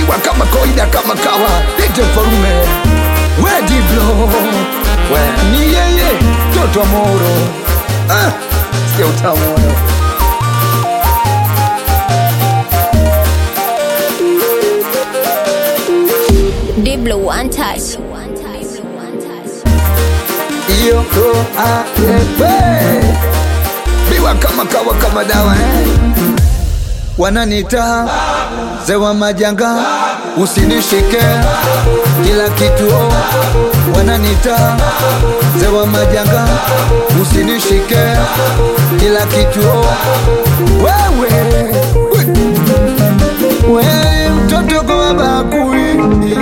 pigwa kama kawaida kama kawa ite mfalume we diblo we ni yeye toto wa moro ah, sikia utamu wewe. Diblo one touch. iyo ndo aepe biwa kama kawa kama dawa eh? wananita zewa majanga usinishike kila kitu oh. wananita zewa majanga usinishike kila kitu oh. wewe wewe mtoto kwa bakuli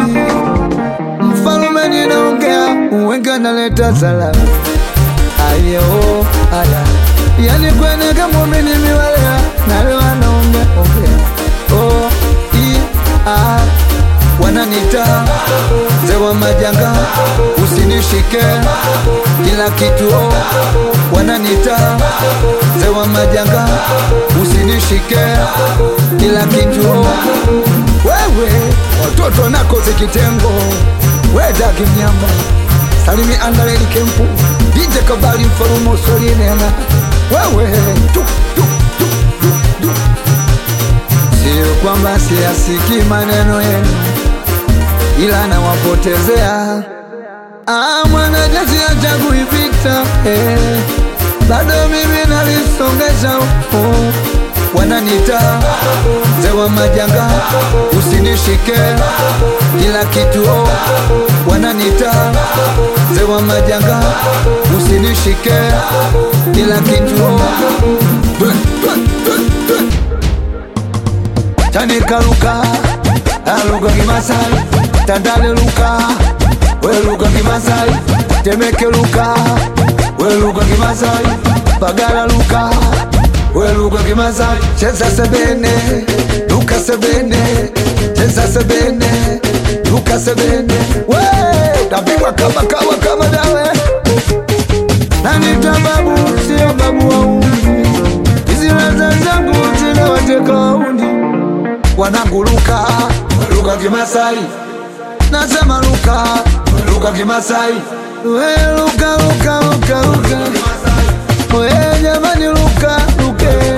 mfalume ninaongea uwenga naleta salamu ayo aya yani kwenega mumini miwalea nalewa naongea ongea o i a wananita zewa majanga usinishike kila kitu o wananita zewa majanga usinishike kila kitu o wewe watoto nakoze kitengo wedagi mnyamba salimi andaleli kempu dije kabali mfalumo solinena wewe tu, tu, tu, tu, tu. sio kwamba siyasiki maneno yenu ila nawapotezea Ah, mwanajeshi achagui vita eh. bado mimi nalisongesha huko wananita zewa majanga usinishike kila kitu oh. wananita zewa majanga usinishike kila kitu oh. Twe, twe, twe, twe. tanikaluka aluka kimasai tandale luka weluka kimasai temeke luka weluka kimasai pagala luka weluka kimasai cheza sebene luka sebene cheza sebene luka sebene we tapigwa kama kawa kama dawe nanita babu sio babu wauni hizi raza zangu zinawateka wauni wanangu luka luka kimasai nasema luka luka kimasai we luka luka luka luka we jamani luka luke